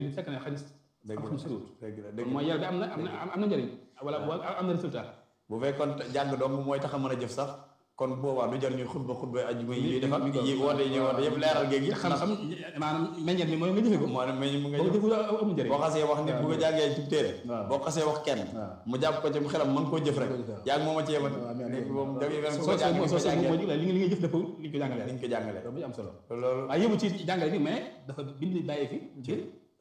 li fekk ne xëy dëgg xam-xam soriwut dëgg la dëgg mooy yar bi am na am na am na njëriñ wala am na résultat bu fekkoon jàng dong mooy tax a mën a jëf sax kon boobaa du jar ñuy xutba xutba ajuma yi ñuy defar yi woote yi ñuy woote yëpp leeral géej gi xam-xam maanaam meññeet mi mooy nga jëfe ko moo ne meñ mu nga boo ko jëf jëfee amul njëriñ boo xasee wax nit bu ko jàngee ci téere waaw. boo xasee wax kenn waaw. mu jàpp ko ci xelam mën koo jëf rek waaw. yaa ngi moom a ci yemat waaw, mais nit mais- moom dafay fen soo ko jàng soo ko soo jàngee li nga li ngay jëf dafa li ñu ko jàngalee ni ñu ko jàngalee loolu bu am solo loolu waaye yëmu ci jàngale bi mais dafa bind bàyyi fi ngir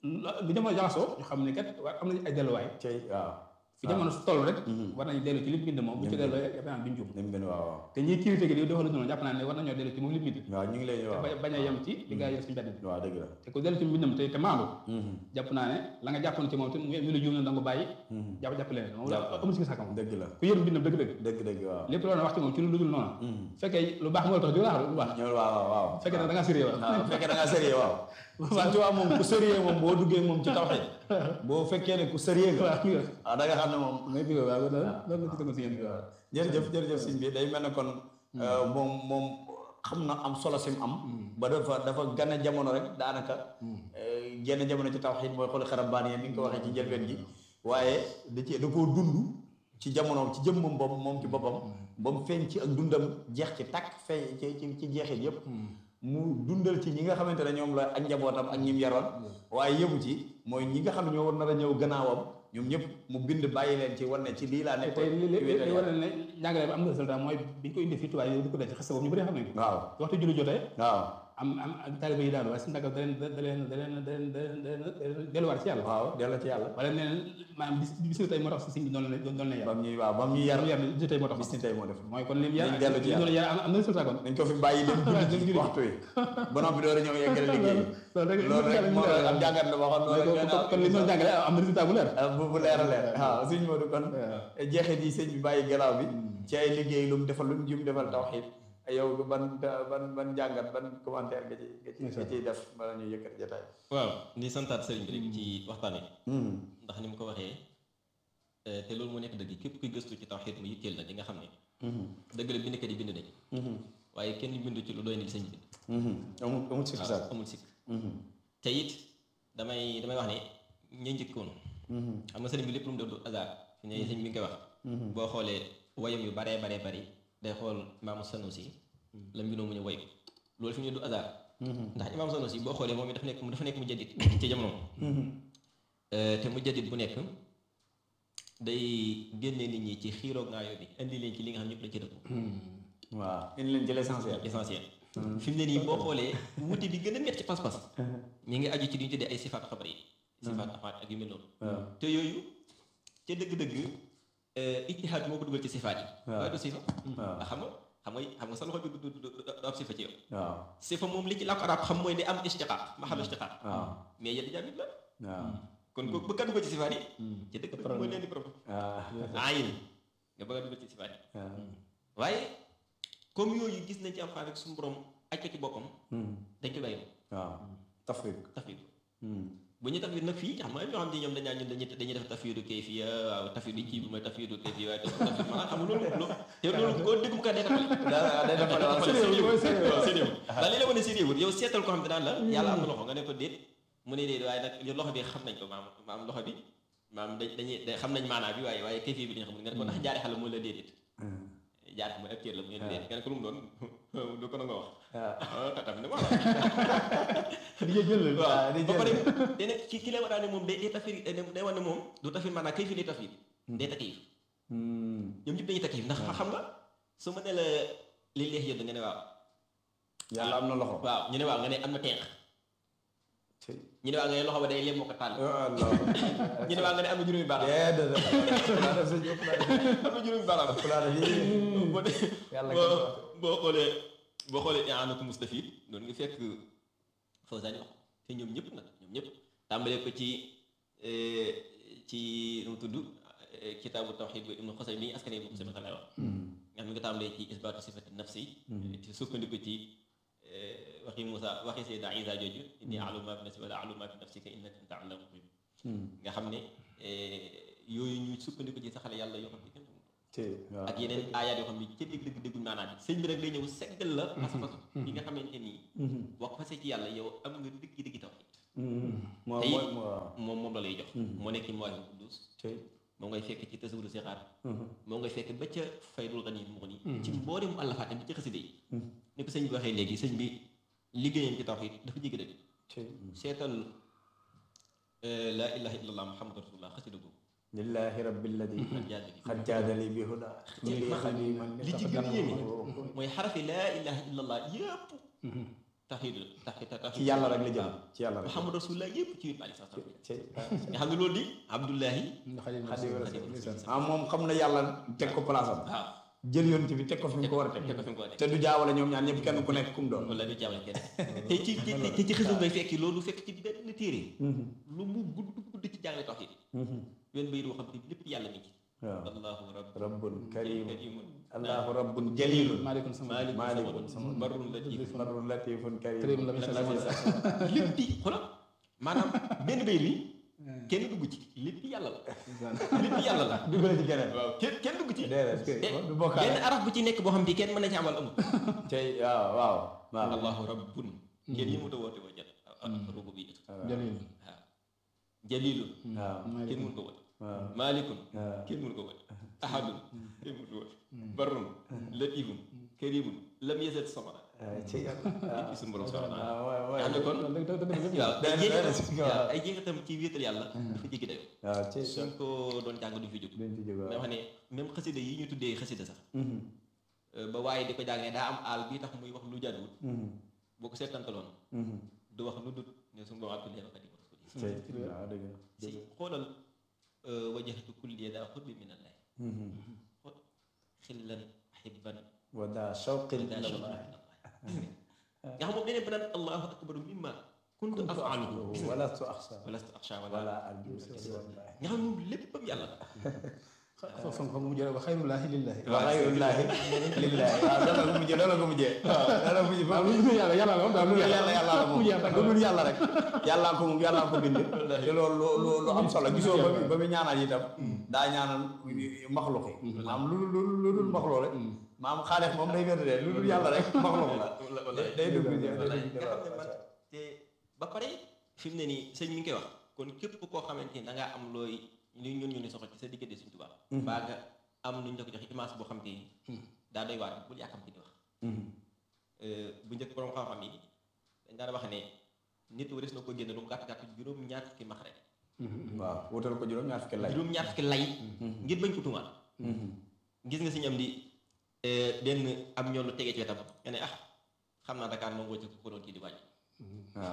lu jamono jaxasoo ñu xam ne kat war am nañu ay delluwaay cey waaw fi jamono su toll rek war nañu dellu ci li mu bind moom bu ci delloo yaakaar naa duñ jum ni mu gën waaw waaw te ñiy critiqué gi di defal lu noonu jàpp naa ne war nañoo dellu ci moom li mu bind waaw ñu ngi lay waaw te bañ a yem ci li gaa yi def suñu mbedd bi waaw dëgg la te ku dellu ci mbindam te te maandu jàpp naa ne la nga jàppoon ci moom te mu mu la juum na da nga ko bàyyi jàpp jàpp leneen moom la amul si sàkka moom dëgg la ku yër mbindam dëgg-dëgg dëgg dëgg waaw lépp loolu wax ci moom ci lu dul noonu fekkee lu baax moo la tax di wax lu baax ñëw waaw waaw waaw fekkee ne da ngaa sérieux waaw bu fekkee da ngaa sérieux waaw Sëñ Tuubaa moom ku sérieux moom boo duggee moom ci tawxiid boo fekkee ne ku sérieux nga waaw waaw da nga xam ne moom ngay bi waaw loolu loolu la gisoon si yéen bi waaw jërëjëf jërëjëf sëñ bi day mel ne kon moom moom xam na am solo sim am ba dafa dafa gane jamono rek daanaka genn jamono ci tawxiid mooy xooli xarab baan yéen ni nga ko waxee ci njëlbeen gi waaye da ci da koo dund ci jamono ci jëmmam bopp moom ci boppam ba mu feeñ ci ak dundam jeex ci takk feeñ ci ci ci jeexit yépp mu dundal ci ñi nga xamante ne ñoom la ak njabootam ak ñim yaroon waaye yëmu ci mooy ñi nga xam ne ñoo war nar a ñëw gannaawam ñoom ñëpp mu bind bàyyi leen ci wan ne ci lii laa nekk tey li li li war ne njàngale bi am na résultat mooy bi ñu ko indi fii tubaab yi di ko denc xas boobu ñu bëri xam nañ ko waaw waxtu julli jotee waaw am am ak taaliba yi daanu waaye suñu daggal da leen da leen da leen da leen da leen da leen delluwaat ci yàlla waaw delloo ci yàlla wala nee maanaam bis bis ni tey moo tax si sëñ bi doon leen doon leen yar bam ñuy waaw bam ñuy yar yar bis ni tey moo tax bis ni tey moo def mooy kon lim yar Nañ dellu ci li yàlla. doon yar am am na résultat kon dañ ko fi bàyyi dem julli ci waxtu yi ba noppi door a ñëw yeggale liggéey loolu rek loolu rek moo am jàngat la waxoon loolu rek kon kon li ñu doon jàngale am na résultat bu leer ah bu bu leer a leer waaw sëñ Modou kon jeexit yi sëñ bi bàyyi gannaaw bi ci ay liggéey lu mu defal lu mu jum defal tawxiid yow ban ban ban jàngat ban commentaire nga ci nga ci nga ciy def bala ñuy yëkkati jotaay waaw di santaat sëriñ bi rek ci waxtaan wi ndax ni mu ko waxee eh, te loolu moo nekk dëgg képp kuy gëstu ci tawxiid mu yitteel la di nga xam ne dëgg la bindkat yi bind nañ waaye kenn bindu ci lu doy ni li sëñ bi bind amul amul sikki waaw sàkk amul sikk te it damay damay wax ne ña njëkkoon xam nga sëriñ bi lépp lu mu def du hasard fi ne sëñ bi nga koy wax boo xoolee wayam yu baree baree bari day xool imaamu Sanusi la mbinoo mu ñu way loolu fi mu ne du hasard ndax imaamu Sanusi boo xoolee moom it dafa nekk dafa nekk mu jaddit ci jamono te mu jaddit bu nekk day génne nit ñi ci xiiroo ngaayoo bi indi leen ci li nga xam ñëpp dañ ci dëpp waaw indi leen ci l'essentiel essentiel fi mu ne nii boo xoolee wuute bi gën a métti ci pas-pas mi ngi aju ci li ñu tuddee ay sifaat xabar yi sifaat afaat ak yu mel noonu te yooyu ca dëgg-dëgg ijtihaad moo ko dugal ci sifaat yi waaye du sifa ndax xam nga xam nga xam nga sa loxo bi du du du am sifa ci yow waaw sifa moom li ci làkk arab xam mooy ne am istiqaaq ma xam istiqaaq waaw mais yeddi jaamit la waaw kon ko bëgg a dugal ci sifaat yi ci dëgg dëgg mooy leen di problème waaw ayin nga bëgg a dugal ci sifaat yi waaw waaye comme yooyu gis nañ ci alxuraan rek suñu borom aj ko ci boppam dañ ko bàyyi waaw tafriq tafwid bu ñu tafwid nag fii xam nga ñoo xam ne ñoom dañ naan ñun dañuy dañuy def tafwidu kayfiya waaw tafwidu kii bi mooy tafwidu kayfiya waaye tafwid maanaam xam nga loolu loolu te loolu koo dégg mu ko day tafale daa day defal waaw sérieux waaw sérieux daal li la wane sérieux yow seetal ko xam ne daan la yàlla am na loxo nga ne ko déet mu ne déet waaye nag loxo bi xam nañ ko maam maam loxo bi maam dañ dañuy xam nañ maanaa bi waaye waaye kayfiya bi dañ xamul nga ne ko ndax jaari xale mooy la déedéet jaar mooy ab cër la mu ngeen déet nga ne ko lu mu doon du ko na nga wax waaw ah tamit ne voilà di jël la waaw di ba jël. pare te nag ki ki lay war a ne moom day day tafir day wane ne moom du tafir maanaam kay fi lay tafir day takkiif ñoom ñëpp dañuy takkiif ndax xam nga su ma ne la li leex yëdd nga ne waaw yàlla am na loxo waaam ñu ne waaw nga ne am na tenq ñu ne waaw nga ne loxo ba day lem moo ko tànn Allah ñu ne waaw nga ne am na juróomi baaraam déedéet laa def sëñ ëpp laa def am na juróomi baaraam ëpp laa def yii boo de Yàlla boo boo xoolee boo xoolee i'aanatu mustafid doon nga fekk Fawzaani wax te ñoom ñëpp nag ñoom ñëpp tàmbalee ko ci ci nu mu tudd kitaabu tawxiid bu ibnu xosay bi askan wi bu xosay lay wax nga xam ne nga tàmbalee ci isbaatu sifati nafsi ci sukkandiku ci waxi Moussa waxi Seydina Isa jooju inni a'lamu maa fi nafsi wala a'lamu maa fi nafsika innaka anta allaamul ghuyuub nga xam ne yooyu ñu sukkandiku ci saxale yàlla yoo xam ne kenn xamul te waaw ak yeneen aayaat yoo xam ne ca dégg dëgg déggul maanaam bi sëñ bi nag lay ñëw seggal la pas-pas yi nga xamante nii wax fase ci yàlla yow am nga dëgg dëgg tawxiid moo te mooy it moo moom moom la lay jox moo nekk ci mooy bu Quddus tey moo ngay fekk ci tasawudu sixaar moo ngay fekk ba ca faydul gani mu ni ci mboolem àllafaat bi ci xaside yi ni ko sëñ bi waxee léegi sëñ bi liggéeyam ci tawxiid dafa jéggi dëgg tey seetal laa ilaha illallah muhammadu rasulullah xasida googu lillahi rabbil ladi ak jaad bi xad jaadali bi huda li li ci gën a yéeme mooy xarafi laa ilaha illallah yëpp tawxiid la tawxiid tawxiid ci yàlla rek la jëm ci yàlla rek muhammadu rasulullah yëpp ci yónni aleyhi salaam tey nga xam ne loolu di abdullahi xadim ah moom xam na yàlla teg ko place am waaw jël yonent bi teg ko fi mu ko war a teg teg ko fi mu ko war a teg te du jaawale ñoom ñaar ñëpp kenn ku nekk kum doon wala du jaawale kenn te ci te te ci xësul ngay fekki loolu fekk ci benn téere lu mu gudd gudd ci jàngale tawxiid wenn bayit boo xam ne lépp yàlla mi ci waaw allahu rabb rabbun karim karimun allahu rabbun jalilun maaleykum sama maalikum Maalikun samadun barrun latif barrun latifun karim kërim la misal lépp di xoolal maanaam benn bayit bi kenn dugg ci lépp yàlla la lépp yàlla la dugale ci keneen waaw kenn kenn dugg ci déedéet te du bokkaale benn araf bu ci nekk boo xam ne kenn mën na ci amal amul tey waaw waaw waaw allahu rabbun kenn yi mu ta woote woo jat rubu bi jalil waaw jalilun waaw kenn mun ko woote waaw maalikun waaw kenn mun ko woote ahadun kenn mun ko woote barrun latifun karimun lam yasat samara ci lépp suñu borom subhanahu wa taala waaw nga xam ne kon waaw day- ay day- jeexitam waaw. waaw ay jeexitam ci wéetal yàlla dafa jéggi dayo waaw ci suñ ko doon jàng duñ fi jóg duñ ci jóg mais waaw wax ne même xasida yi ñu tuddee xasida sax ba waaye di ko jàngee daa am aal bii tax muy wax lu jàdduwul boo ko seetantaloon du wax lu dut ne suñu borom abdul yàlla xadim rasul tey waaw dëgg la si xoolal wajahtu kulli daa xutbi min allah xool xillan ahibban wa daa shawqin daa ila shawqin Allah min allah nga xam moom deneen ba naan allahu akbaru mimma kuntu afaaluhu gis nga wala tu axsa walastu axsha wala wala arju wallahi nga xam moom léppam yàlla la foofu xam nga mu jëlee ba xayrullaahi lillaahi wa xayrullahi lillahi waaw loolu la ko mujjee loolu la ko mujjee loolu la mujjee waaw lu dul yàlla yàlla la moom daal lu yàlla yàlla la moom lu dul yàlla rek yàllaa ko moom yàllaa ko bind te loolu lu lu lu am solo gisoo ba muy ba muy ñaanal itam daa ñaanal maxluq yi maam lu lu lu dul maxluq rek maam xaalis moom day wér de lu dul yàlla rek maxluq la day day dugg day wallaay dugg nga xam ne man te ba pare fi mu ne nii sëñ mi ngi koy wax kon képp koo xamante ni da ngaa am looy li ñun ñu ni soxla ci sa diggante suñ tubaab baa nga am lu ñu la ko joxe image boo xam te ni daa doy waar bul yàkkam ci di wax bu njëkk borom xam-xam yi dañ daan wax ne nit waris na ko génne lu mu gàtt gàtt juróom ñaar fukki max rek waaw wutal ko juróom ñaar fukki lay juróom ñaar fukki lay ngir bañ ko tuumaal gis nga si ñam di benn am ñoom lu tegee ci wetam nga ne ah xam naa Dakar moom woo ci ko doon kii di wàññi waaw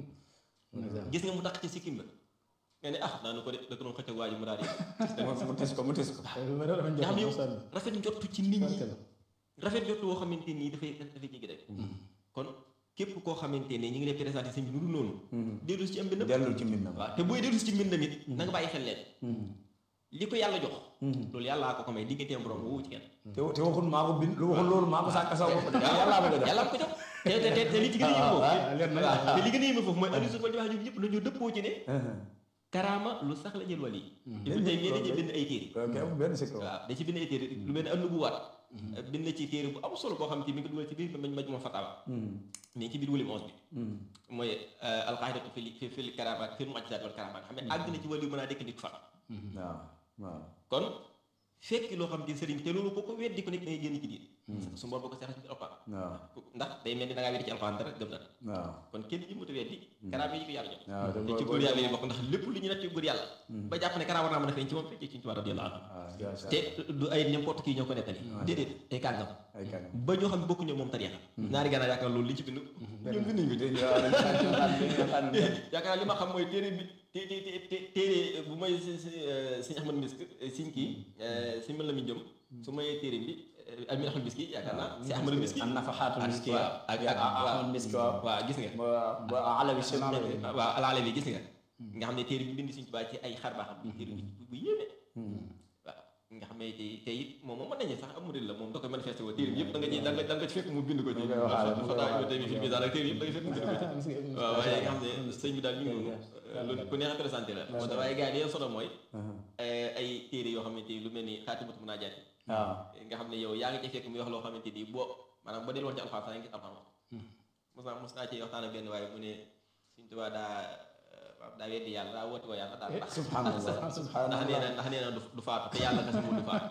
gis nga mu tax ci sikkim ba nga ne ah daanu ko de da ko doon xëcc waa ji mu daal di mu tis ko mu tis ko nga xam ne yow rafet njottu ci nit ñi rafet njottu woo xamante nii dafay dafay jéggi rek kon képp koo xamante ne ñi ngi lay présenté sëñ bi nu dul noonu dellu si ci am mbindam dellul ci mbindam waaw te booy dellu si ci mbindam it na nga bàyyi xel leen li ko yàlla jox loolu yàllaa ko ko may digganteem borom woowu ci kenn te te waxul maa ko bind lu waxul loolu maa ko sàkk sa bopp de yàllaa ma ko def yàlla ko jox te te te te li ci gën a yéeme foofu te li gën a yéeme foofu mooy ahlu sunna wal jamaa ñoom ñëpp dañoo dëppoo ci ne karaama lu sax la jël wàll yi ibnu taymiya dañuy bind ay téere ok amul benn sikk waaw da ci bind ay téere lu mel ne annubuwaat bind na ci téere bu am solo boo xam te mi ngi dugal ci biir mañ maj moo fatawa mais ci biir wëlim onze bi mooy alqaidatu fi fi fi karamaat fi mu'jizaat wal karamaat xam ne àgg na ci wàllu mën a dekk nit fa waaw waaw kon fekk loo xam te sëriñ te loolu boo ko weddi ko nekk dangay génn ci diin su mbor boo ko seexal ci biir alquran waaw ndax day mel ni da ngaa weddi ci alquran dara gëm na waaw kon kenn ji muta weddi karaama yi ko yàlla jox waaw te ci góor yàlla yi bokk ndax lépp lu ñu natt ci góor yàlla ba jàpp ne karaama war naa mën a feeñ ci moom fekkee ci ñu ci war a radiyallahu anhu waaw te du ay n'importe qui ñoo ko nettali déedéet ay kàngam ay kan ba ñoo xam ne bokkuñu moom tariixa ñaari gànnaar yaakaar loolu li ci bind ñoom bind nañu ko yaakaar li ma xam mooy téere bi té té té téere bu may si si sëñ Ahmad Misk siñ kii si mën la mi jëm su may téere bi Amin Ahmad Miski yaakaar naa si Ahmad Miski an nafaxaatul miski waaw ak ak ahmad miski waaw waaw gis nga ba ba alawi si waaw alaale bi gis nga nga xam ne téere bi bind suñ tubaab ci ay xar baaxam bi téere bi bu yéeme waaw nga xam ne te te it moom moom mën nañu sax am murid la moom da koy manifesté woo téere bi yëpp da nga ci da nga da nga ci fekk mu bind ko ci fata yo tey bi fi misaan ak téere yëpp da nga fekk mu bind ko ci waaw waaye nga xam ne sëñ bi daal ñu ngi lu ku neex a présenté la moo tax waaye gars yi li solo mooy ay téere yoo xamante ni lu mel ni xaatimatu munaajaat waaw nga xam ne yow yaa ngi ci fekk muy wax loo xamante ni boo maanaam boo delluwoon ci alxuraan sax nga gis alxuraan wax mos naa mos naa ci waxtaan ak benn waaye mu ne suñ tubaab daa waaw daa weddi yàlla daa woote woo yàlla daal ndax subhanallah ndax nee subhanallah na ndax nee na du du faatu te yàlla kese mu du faatu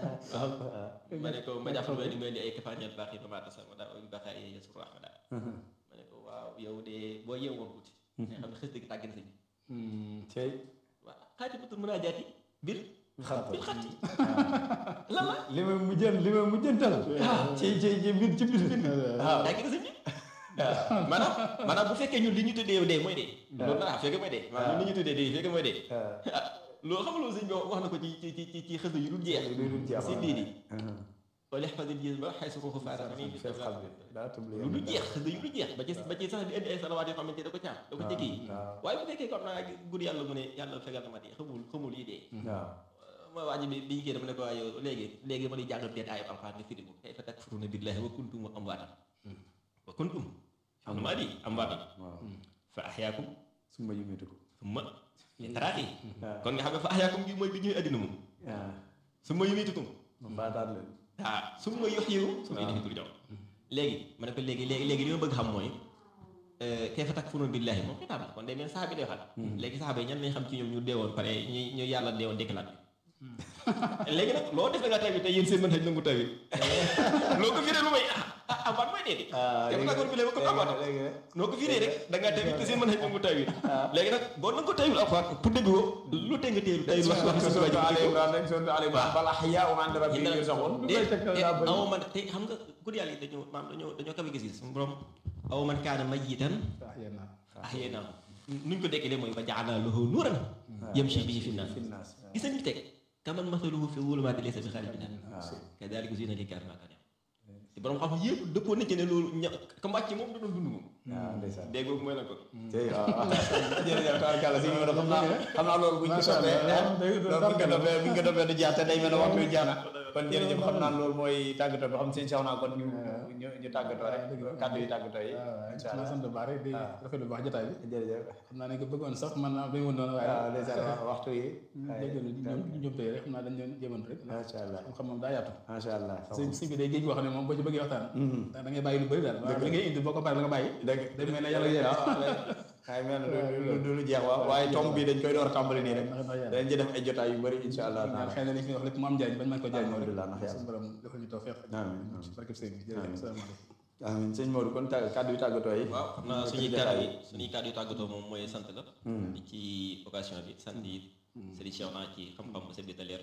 ma ne ko ma jàpp ma ni ma indi ay kafaaniyal baax yi ba maata sama daa uñ baaxaa yee yeesu rahma daal ma ne ko waaw yow de boo yeewu woon tuuti nga xam ne xës dëgg tàgg na sëñ bi tey waaw xaati batul mën a jaati bir xat bir xatti lan la li ma mujjën li ma mujjëntal ci ci ci mbir ci mbir waaw tàgg na sëñ bi maanaam maanaam bu fekkee ñun li ñu tuddee dee mooy dee loolu na fekk mooy dee maanaam ñun li ñu tuddee dee fekk mooy dee ah loolu xam nga loolu sëñ bi wax na ko ci ci ci ci ci xës yu dul jeex lu dul jeex si diini wala xafasil gis ba xay su ko faata nii fees xam bi daa tubli lu dul jeex xës yu dul jeex ba ci ba ci sax di indi ay salawaat yoo xamante da ko caam da ko jëkki yi waaw waaye bu fekkee comme naa guddi yàlla mu ne yàlla fegal na ma dee xamul xamul yi dee waaw ma waa ji bi bi ñu kii dama ne ko waa yow léegi léegi ma lay jàngal benn aayam alxuraan nga firi ko kayfa takfuruuna billaahi wa kuntum amwaatan wa kuntum xam maa di amwaatan waaw fa ahyaakum summa yumitukum summa taraati waaw kon nga xam ne fa ahyaakum gi mooy bi ñuy addina moom waaw summa yumiitukum ma baataat leen ah summa yuhyiikum summa ilayhi turja'uun léegi ma ne ko léegi léegi léegi li ma bëgg xam mooy kayfa takfuruuna billaahi moom xitaab la kon day mel saxaaba yi day waxal léegi saxaaba yi ñan lañ xam ci ñoom ñu deewoon pare ñu ñu yàlla deewoon déclaré léegi nag loo defee nga tawit te yéen seen mën xëj nangu tawit loo ko firee lu may ah ah amaat mooy dee di te bu takkoon bi léegi kon amaat léegi noo ko firee rek da ngaa tawit te seen mën xëj nangu tawit léegi nag boo nangu tawit alxuraan pour dégg ko lu tee nga téelu tawit wax wax surtout suñu Ali waajib Imran rek surtout Ali Imran bal ahyaa'un 'inda rabbihim yurzaquun aw man te xam nga guddi yàlla yi dañoo maam dañoo dañoo kawe gis-gis suñu borom aw man kaana mayyitan ahyaynaahu nuñ ko dekkilee mooy wa ja'alnaa lahu nuuran yamshi bihi fi nnaas finnaas gis nañu teg kaman mathaluhu fi zulumaati laysa bi xaarij minhaa kadaalika zuyyina lil-kaafiriina maa kaanuu ya'maluun te borom xam-xam yëpp dëppoo nañ ci ne loolu ña ka mbàcc moom da doon dund moom waaw ndeysaan dégg nga mooy la ko tey waaw jërëjëf tabarkàlla si ñu xam naa xam naa loolu buñ ko toppee loolu buñ ko toppee buñ ko toppee du jeex te day mel ne waxtu wi jeex na kon jërëjëf xam naa loolu mooy tàggatoo bi xam seen sax naa kon ñu ñu ñu tàggatoo rek kàddu yi tàggatoo yi incha waaw allah sant bu baax rek di rafetlu bu baax jotaay bi jërëjëf xam naa ne ko bëggoon sax man naa dañu woon noonu waaye waaw ndeysaan waxtu yi déggalu ñoom ñoom tey rek xam naa dañ leen jéemantu rek macha allah xam-xam moom daa yaatu macha allah sëñ sëñ bi day géej boo xam ne moom boo ci bëggee waxtaan da ngay bàyyi lu bëri daal waaw li ngay indi boo ko paree la nga bàyyi dëgg day mel ne yàlla yéen ay mel ne du du lu jeex waaw waaye tomb bi dañ koy door a tàmbali nii rek ndax ndax yàlla dañ ci def ay jotaay yu bëri incha allah ñaan taala xëy na li fi wax lépp mu am njariñ bañ mën ko jariñ alhamdulilah ndax yàlla suñu borom defal ñu tawfeex amiin ci barkeb sëñ bi jërëjëf salaamaaleykum amiin sëñ Modou kon tàgg kàddu yi tàggatoo yi waaw xam naa suñuy kàddu yi suñuy kàddu yu tàggatoo moom mooy sant la di ci occasion bi sant yi sëriñ Cheikh naa ci xam-xam bu set bi te leer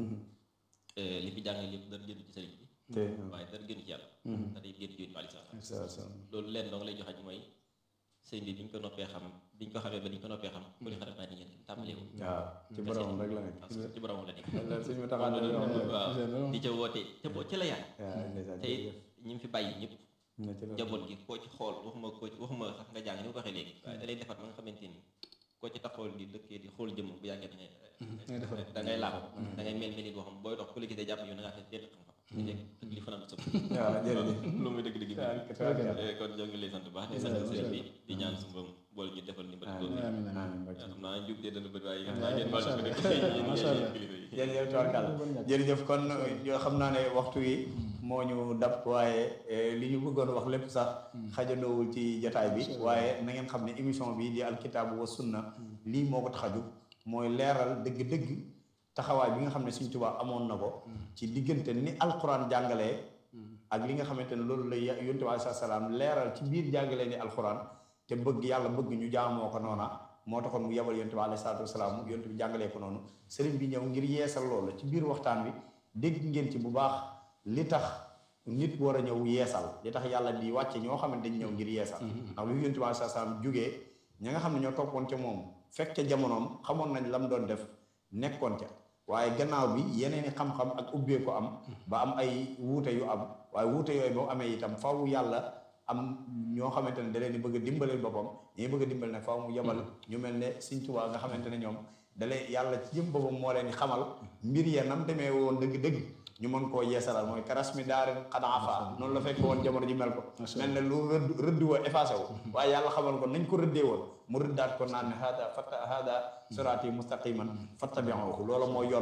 li fi jàng lépp dara génn ci sëriñ bi te waaye dara génn ci yàlla da day génn ci yónni aleyhi salaam sa sa loolu leen dong lay joxañ mooy sëñ bi bi ñu ko noppee xam bi ñu ko xamee ba ni ñu ko noppee xam ku li xarat naa ni ngeen tàmbalee ko waaw ci borom rek la nekk parce que ci borom la nekk loolu sëñ bi taxaw na waaw di ca woote ca bo ca la yàlla waaw ndeysaan te it ñi mu fi bàyyi ñëpp na ci loolu njaboot gi koo ci xool waxuma koo ci waxuma sax nga jàng ni ma ko waxee léegi waaye da lay defar ba nga xamante ni koo ci taxawal di dëkkee di xool jëmm bu yàggee da ngay da ngay laab da ngay mel mel ni boo xam booy dox ku la gisee jàpp yow da ngaa fees dell xam-xam di nekk ak li fanaan sëpp waaw jërëjëf loolu mooy dëgg-dëgg bi tabarkalla. kon ñoo ngi lay sant bu baax di sant sëriñ bi di ñaan su borom boole ñu defal ni mbëtt loolu amiin amiin amiin barke xam naa njub dee dana bëri waaye xam naa ngeen baal macha ko rek allah. yéen Macha allah. kilifa yi jërëjëf tabarkalla jërëjëf kon yoo xam naa ne waxtu yi moo ñu dab waaye eh, li ñu bëggoon wax lépp sax xajandoowul ci jataay bi waaye na ngeen xam ne émission bi di alkitaabu wa sunna lii moo ko tax a jóg mooy leeral dëgg-dëgg taxawaay bi nga xam ne Sëriñ Tuubaa amoon na ko ci diggante ni alquran jàngalee ak li nga xamante ne loolu la ya- yonent bi alayhi salaam leeral ci biir jàngalee ni alquran te bëgg yàlla bëgg ñu jaamoo ko noona moo taxoon mu yebal yonent bi alayhi salaatu wasalaam yonent bi jàngalee ko noonu sëriñ bi ñëw ngir yeesal loolu ci biir waxtaan bi dégg ngeen ci bu baax li tax nit war a ñëw yeesal li tax yàlla di wàcce ñoo xam ne dañ ñëw ngir yeesal ndax bi yonent bi alayhi salaatu wasalaam jógee ña nga xam ne ñoo toppoon ca moom fekk ca jamonoom xamoon nañ lam doon def nekkoon ca waaye gannaaw bi yeneen i xam-xam ak ubbee ko am ba am ay wuute yu am waaye wuute yooyu boo amee itam faaw yàlla am ñoo xamante ne da leen di bëgg a dimbaleel boppam ñi bëgg a dimbal ne faaw mu yebal ñu mel ne Sëriñ Tuubaa nga xamante ne ñoom da leen yàlla ci jëm boppam moo leen di xamal mbir ya nam demee woon dëgg-dëgg ñu mën koo yeesalal mooy karas mi daarin xanaafa noonu la fekk woon jamono ji mel ko mel ne lu rëdd rëdd wa effacé wu waaye yàlla xamal ko nañ ko rëddee woon mu rëddaat ko naan ne hada fata hada siraati mustaqiman fattabi'uhu loolu mooy yoon wa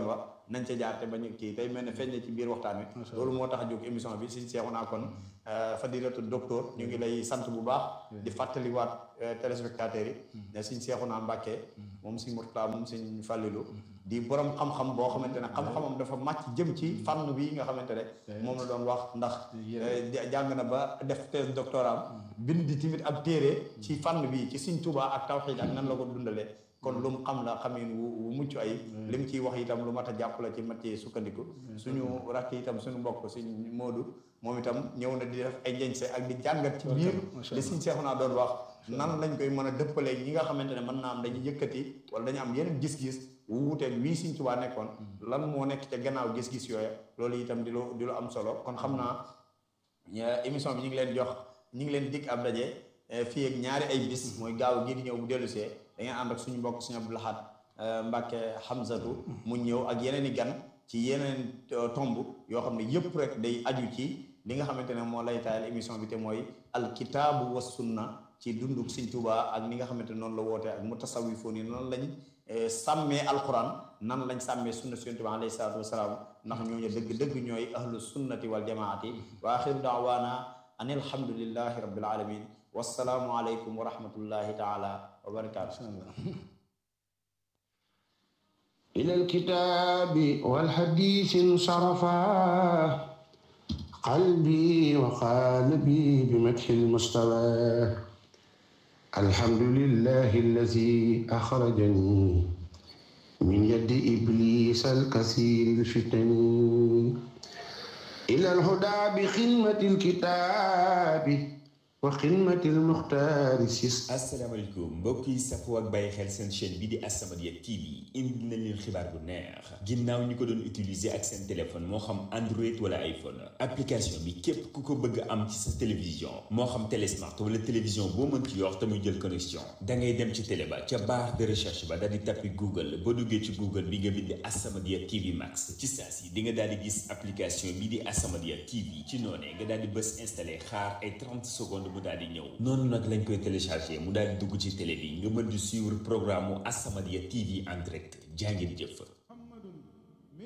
nañ ca jaar te bañ kii tey mel ne feeñ na ci biir waxtaan wi loolu moo tax a jóg émission bi suñ seexu naa kon fadilatu docteur ñu ngi lay sant bu baax di fàttaliwaat téléspectateurs yi ne suñ seexu naa Mbàkke moom suñ Murtala moom suñ Fàllilu di borom xam-xam boo xamante ne xam-xamam dafa màcc jëm ci fànn bi nga xamante ne moom la doon wax ndax jàng na ba def thèse doctorat bind di timit ab téere ci fànn bi ci Sëñ Tuubaa ak tawxiid ak nan la ko dundalee kon lu mu xam la xamin wu mucc ay li mu ciy wax itam lu mat a jàpp la ci mat ci sukkandiku suñu rakk itam suñu mbokk suñ Moodu moom itam ñëw na di def ay njeñse ak di jàngat ci biir li Sëñ Seexuna doon wax nan lañ koy mën a dëppalee ñi nga xamante ne mën naa am dañuy yëkkati wala dañu am yeneen gis-gis wu wuuteeg wii Sëñ Tuubaa nekkoon lan moo nekk ca gannaaw gis-gis yooya loolu itam di lu di lu am solo kon xam naa émission bi ñu ngi leen jox ñu ngi leen dig ab daje fii ak ñaari ay bis mooy gaaw gii di ñëw bu dellusee da ngeen ànd ak suñu mbokk suñu Abdou Lahad Mbàkke Hamzatu mu ñëw ak yeneen i gan ci yeneen tomb yoo xam ne yëpp rek day aju ci li nga xamante ne moo lay taayal émission bi te mooy alkitaabu wa sunna ci dunduk Sëñ Tuubaa ak ni nga xamante ne noonu la wootee ak mutasawifoon yi noonu lañ sàmmee alquran nan lañ sàmmee sunna Sëñ Tuubaa alayhi salaatu wasalaam ndax ñooñu dëgg dëgg ñooy ahlu sunnati wal jamaati wa axiru daawaana an alhamdulillahi rabbil alamin wassalaamu aleykum wa rahmatullahi taala wa barakaatu إلى الكتاب والحديث انصرفا قلبي وقالبي بمدح المستوى الحمد لله الذي أخرجني من يد إبليس الكثير الفتن إلى الهدى بخدمة الكتاب wa xidmatil muxtaari sis asalaamaaleykum mbokk yi safoo ak bàyyi xel seen chaîne bi di As-Samadiyya TV indi nañ leen xibaar bu neex ginnaaw ñi ko doon utiliser ak seen téléphone moo xam Android wala iPhone application bi képp ku ko bëgg am ci sa télévision moo xam télé smart wala télévision boo mën ci yor te muy jël connexion da ngay dem ci télé ba ca barre de recherche ba daal di tappi Google boo duggee ci Google bi nga bind As-Samadiyya TV Max ci saa si di nga daal di gis application bi di As-Samadiyya TV ci noonee nga daal di bës installé xaar ay 30 secondes mu daal di ñëw noonu nag lañ koy téléchargé mu daal di dugg ci télé bi nga mën di suivre programme mu As-Samadiyya TV en direct jaa ngeen jëf